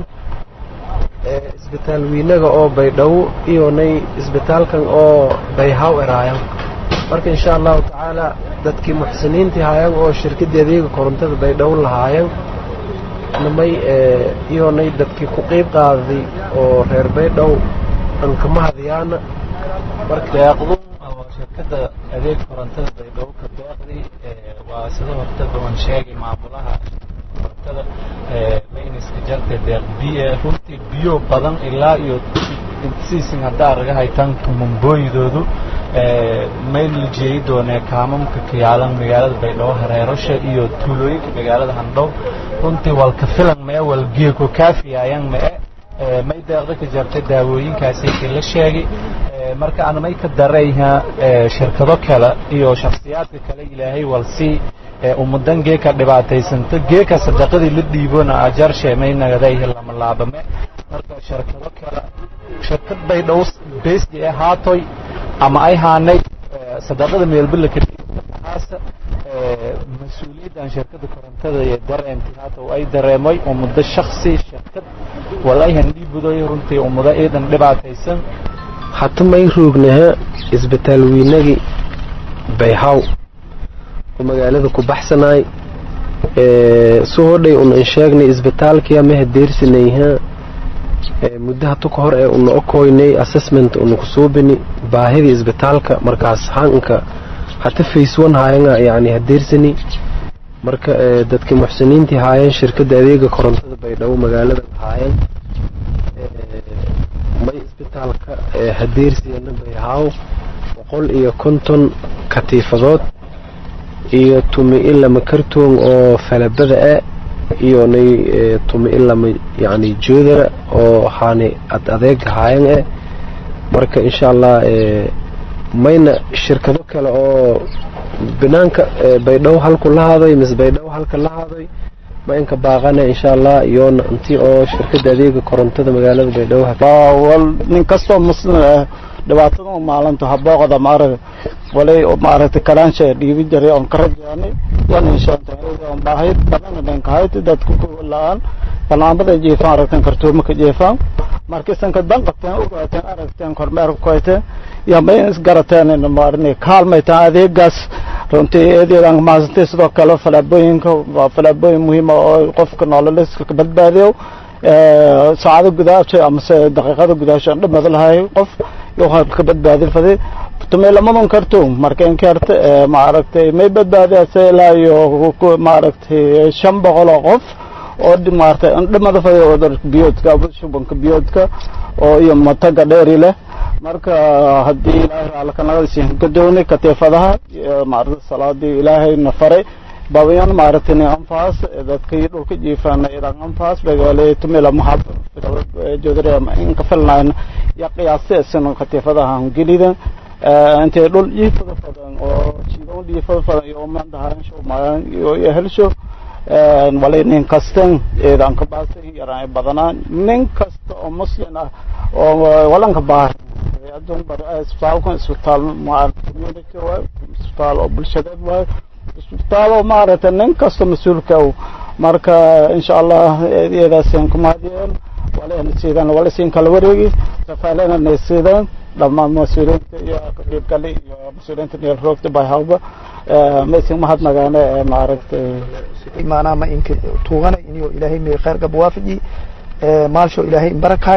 isbitaal wiinaga oo baydhabo iyonay isbitaalkan oo bayhaw eraayan marka insha allahu tacaala dadkii muxsiniintii haayan oo shirkadii adeega korontada baydhabo lahaayan namay iyonay dadkii ku qeyb qaaday oo reer baydhow ankama hadayaana deeqdu shirkada adeeg korontada baydhabo ka deeqdi waa sida horta bawan sheegay maamulaha korontada mayniska jarta deeq biyo runtii biyo badan ilaa iyo siisin haddaa raga haytaan mambooyidoodu may la jeeyi doonee kaamamka kayaalan magaalada baydhabo hareerasha iyo tuulooyinka magaalada handhow runtii walka filan mee walgeeko kaafiyaayan mee may deeqda ka jartay daawooyinkaasi la sheegay marka aan may ka darayha shirkado kale iyo shakhsiyaadka kale ilaahay walsii ummadan geeka dhibaataysanta geeka sadaqadii la dhiibona ajarshe may nagadayhi lama laabame marka shirkado kale shirkad baydhow beesdi ee haatoy ama ay haanay sadaqada meelbala ka dhiibtahaasa mas-uuliyaddan shirkada korontada ee dareentay haata ay dareemay ummado shaksi shirkad walayhan dhiibudoy runtii ummado ciidan dhibaataysan hata may roognaha isbitaal wiinagii bayhaw oo magaalada ku baxsanaay su hodhay una in sheegnay isbitaalkii amaha deersinayha muddo hatu ka hor ee una okoynay assessment una kusuubini baahidii isbitaalka markaas hanka hata face one haayanga yani hadeersani marka dadkii muxsiniintii haayeen shirkadda adeega korontada baydhabo magaalada haayeen may isbitaalka hadeersiyana bayhaaw boqol iyo konton katiifadood iyo tumi ilama kartoon oo falabada ah iyo nay tumi ilama yani joodara oo haani ad adeega haayan ah marka insha allah mayna shirkado kale oo banaanka baydhabo halku la haday mise baydhabo halka la haday ma inka baaqana insha allah iyoona intii oo shirkada adeega korontada magaalada baydhabo nin kastoo muslim ah dhibaatada maalinta habooqda maarag walay maaragtay kalaansha dhiibi jiray oon ka rajaanay yan inshaaan baahay badan dhankahayd dadku la-aan banaanbada jeefaan aragteen kartuumaka jeefaan markiisanka dan qabteen ogaateen aragteen kormeer ku hayteen yamay isgarateen maarin kaalmaytaan adeegaas runtii eedeedan maasantay sidoo kale falaabooyinka waa falaabooyin muhiima oo qofka nololiska ka badbaadiyo saacado gudaasha amase daqiiqada gudaasha dhamad lahay qof ka badbaadin faday tumay lamadan karto marka inkaarta maaragtay may badbaadiyase ilaa iyo maaragtay shan boqol oo qof oo maaragtay dhamada faday cudurka biyoodka shubanka biyoodka oo iyo mataga dheeri leh marka haddii ilaahay raalkanagadiisi gadoonay kateefadaha maaragtay salaadii ilaahayna faray babayan maaragtay ni anfaas dadkii dhulka jiifana idan anfaas bagaale tumila mahab jodare inka filnayn ya qiyaasaysan katiifadaha gelidan intay dhul jiifada fadan oo jiidan jiifada fadan iyo mandahan sho maan iyo helsho walay nin kastan idan ka baasay yaraan badanaan nin kasta oo muslim ah oo walanka baahan adun bar isbitaalka isbitaal community waa isbitaal oo bulshadeed waa isbitaal oo maaragtay nin kasta mas-uulka marka insha allah iyadaasaan ku mahadiyeen walana siidaan wala siin kala wareegi safaalana nay siidaan dhammaan mas-uuliyiinta iyo qabiibkale iyo mas-uuliyiinta neel roogta bayhawba maysin mahadnagaane maaragtay maanaa ma inka tuugana iniyo ilaahay may khayr gab waafaji maalsho ilaahay imbarakahay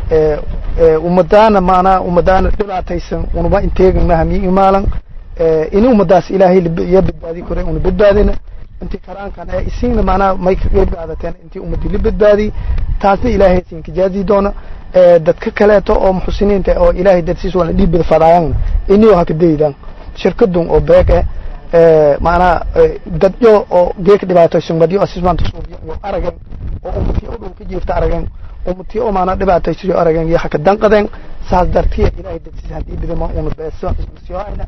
ummadaana maanaa ummadaana dhibaataysan unuba inteegin mahami imaalan ini ummadaas ilaahay iyo badbaadi kore una badbaadina intii karaankan ee isiina maanaa may ka qeyb qaadateen intii ummadii la badbaadi taasna ilaahay siinka jaazi doona dadka kaleeto oo muxsiniinta oo ilaahay darsiis waana dhiibbada fadaayan iniyo haka daydan shirkadun oo beeg eh maanaa dadyo oo geeka dhibaataysan badyo asismaanta suubiyo iyo aragan oo ummadkii u dhow ka jiifta aragan umati oo maana dhibaataysiyo arageen iyo haka danqadeen saas dartiya ilaahay dadsiis haddii bidama una beeso siyoayna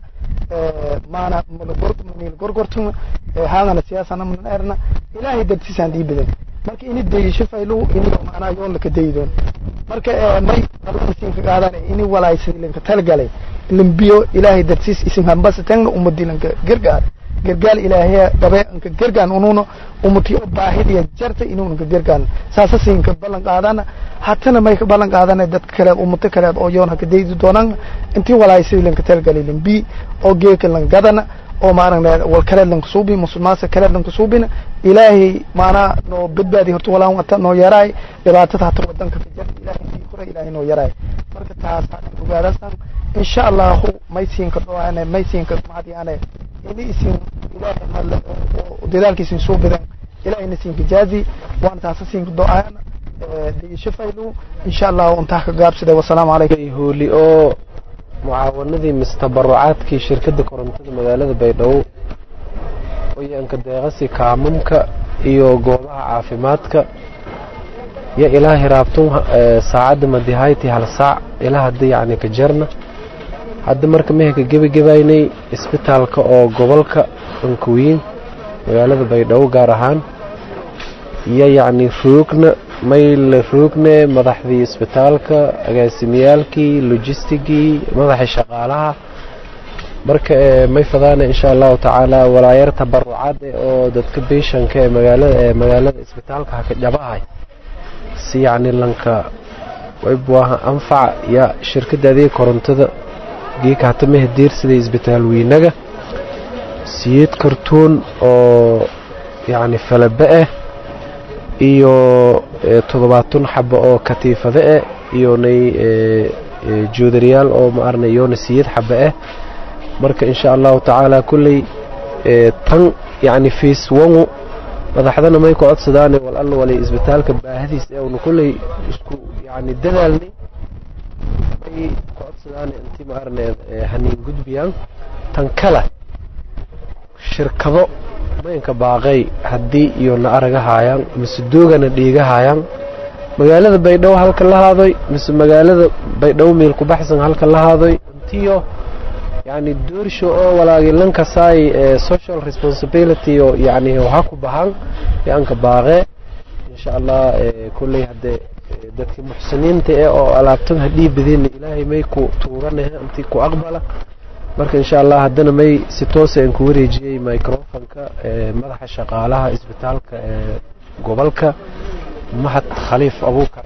maana mil gorgortuna haadana siyaasana munan erna ilaahay dadsiis haddii bidan marka ini dayisho faylu ini maanaa yoon laka dayidoon marka may alasiinka qaadan ini walaaysan ilinka talgalay limbiyo ilaahay darsiis isin hambasa tagna umadi lanka gargaar gargaal ilaahaya gabe anka gargaan ununo umati oo baahidiya jarta inuu anka gargaan saasa siinka ballan qaadana hatana may ka ballan qaadana dadka kaleed umato kaleed oo yoon haka daydi doonaan intii walaaysan ilinka talgalay limbi oo geeka lan gadana oo maaragna wal kaleed lanka suubi musulmaasa kaleed lanka suubina ilaahay maanaa noo badbaadi horta walaan wata noo yaraay dhibaatada hata wadanka ka jarta ilaahay sii kora ilaahay noo yaraay marka taas hadin ogaadasan insha allahu may siinka dhowaane may siinka mahadiyaane ini isin ilaahay malle dadaalka isin soo badan ilaahayna siinka jaazi waana taasa siinka do-aana digisho faylu insha allahu intaa ka gaabsida wasalaamu calaykum hooli oo mucaawanadii mistabarucaadkii shirkadda korontada magaalada baydhabo oyaanka deeqasi kaamamka iyo goobaha caafimaadka yo ilaa hiraabtun saacadda madihayti hal saac ilaa hadda yacni ka jarna hadda marka meherka gebagebaynay isbitaalka oo gobolka ankuwiin magaalada baydhabo gaar ahaan iyo yacni roogna mayl roogne madaxdii isbitaalka agaasimiyaalkii logistigii madaxii shaqaalaha marka may fadaana insha allahu tacaala walaayar tabarucaad oo dadka beeshanka ee magaalada ee magaalada isbitaalka haka dhabahay si yacni lanka waybuaha anfaca ya shirkadda adeeg korontada geeka hatamaha diirsaday isbitaal weynaga siyeed kartuun oo yacni falabe ah iyo toddobaatan xabo oo katiifade ah iyo nay joodariyaal oo ma arna iyona siyad xabo ah marka insha allahu tacaala kulley tan yacni fiis wangu madaxdana may ku codsadaane wal alla walay isbitaalka baahadiis ee una kulley isku yacni dadaalnay may ku codsadaane intii ma arna haniin gudbiyaan tan kale shirkado maynka baaqay haddii iyo na araga haayaan mise doogana dhiiga haayaan magaalada baydhabo halka la haadoy mise magaalada baydhabo meel ku baxsan halka la haadoy intiyo yacni doorsho oo walaagi lankasaay social responsibility oo yacni waxa ku bahan yaanka baaqee insha allah kulley haddee dadkii muxsiniinta ee oo alaabtan hadhii badina ilaahay may ku tuuganahe intii ku aqbala marka insha allah haddana may si toosa aan ku wareejiyey microfonka madaxa shaqaalaha isbitaalka ee gobolka mahad khaliif abuukar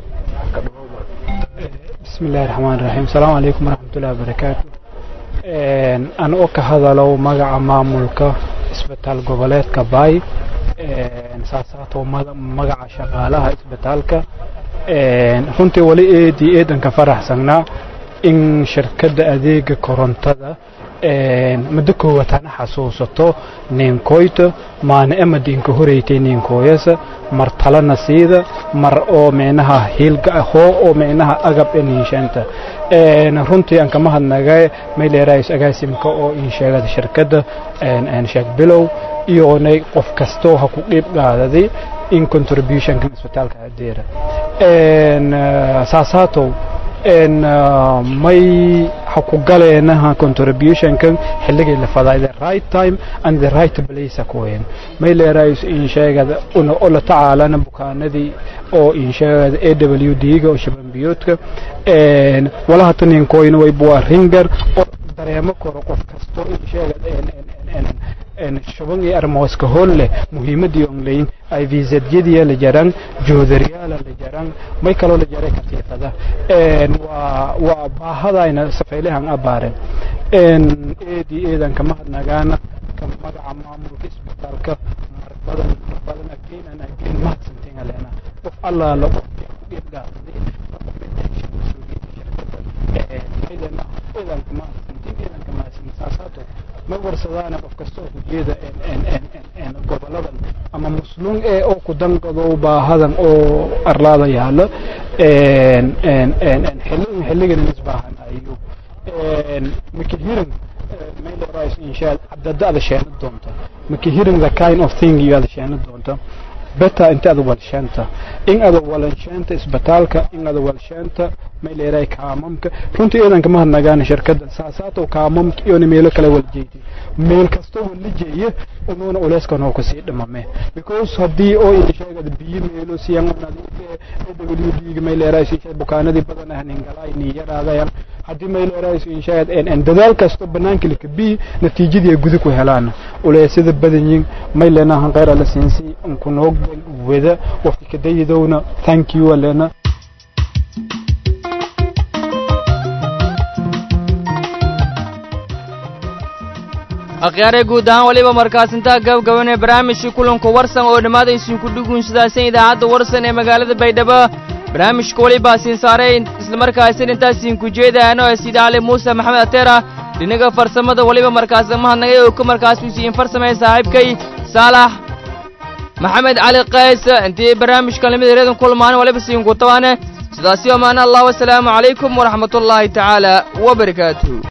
بسم الله الرحمن الرحيم السلام عليكم ورحمة الله وبركاته أنا أوك هذا لو مجا مامولك إسبتال قبلات كباي ساسات ومجا شغالها إسبتالك runtii wali eedii eedanka faraxsanaa in shirkadda adeega korontada muddo koowaad hana xasuusato ninkoyta maana emadinka horeytay ninkooyasa mar talana siida mar oo micnaha hiilga hoo oo micnaha agab eniishanta runtii aan kama hadnagay mayleerays agaasimka oo in sheegada shirkadda sheeg bilow iyoonay qof kastoo ha ku dhiib qaadaday in contributionka isbitaalka adeera saasaatow may ha ku galeenaha contributionkan xilligii la faday the right time and the right place kuwen may leerays in sheegada una ola tacaalana bukaanadii oo in sheegada a w d ga oo shabanbiyoodka walaha taninkoyna way buwa ringer oo dareemo koro qof kasto in sheegada shuban iyo armooska hool leh muhiimadii on leyn ay viisadyadii la jaran joodaryaala la jaran may kaloo la jaray katiifada waa waa baahadayna safaylehan abaaren eedii eedan kama hadnagaana ka magaca maamulka isbitaalka mar badan mar badan again and again mahadsantiin aleena qof allaala qofkii ku dhiirgaaday eedanka mahadsantiin eedanka mahadsantiin saasaato ma warsadaana qof kastoo ujeeda goboladan ama musluum ee oo ku danqado baahadan oo arlaada yaalo xilligan xilligan isbaahan ayu makihirin maylerais inshaad cadada ada sheena doonta makihirin the kind of thing you ada sheena doonta beta inta ada walsheenta in ada walansheenta isbitaalka in ada walsheenta may leedahay kaamamka runtii ciidanka ma hadnagaan shirkadda saasaatow kaamamka iyona meelo kale waljeedi meel kastoo wala jeeye unuuna uleyskan oo kasii dhimame because haddii oo sheegada biyo meelo siyan w d may leedahay siishay bukaanadii badan ah ningalaay niyadhaadayan haddii may leedahay inshaad en dadaal kasto banaanka lika bi natiijadii ay guda ku helaan uleysada badanyin may leenahan khayr ala siinsi unkunoog wada waqti kadayidowna thank you alena akhyaare guud ahaan waliba markaasintaa gabgabanee barnaamijkii kulanka warsan oo dhammaadaysiinku dhugunsidaasan idaacadda warsan ee magaalada baydhabo barnaamijka waliba siin saaray islamarkaasin intaasiinku jeedaano ee sida cali muuse maxamed ateera dhinaga farsamada waliba markaas mahadnagay oo ka markaas usiin farsamaya saaxiibkay saalax maxamed cali qays intii barnaamijkan lamid reedan kulmaan waliba siinku tabaane sidaasi amaana allah wasalaamu calaykum waraxmatullaahi tacaala wabarakaatuh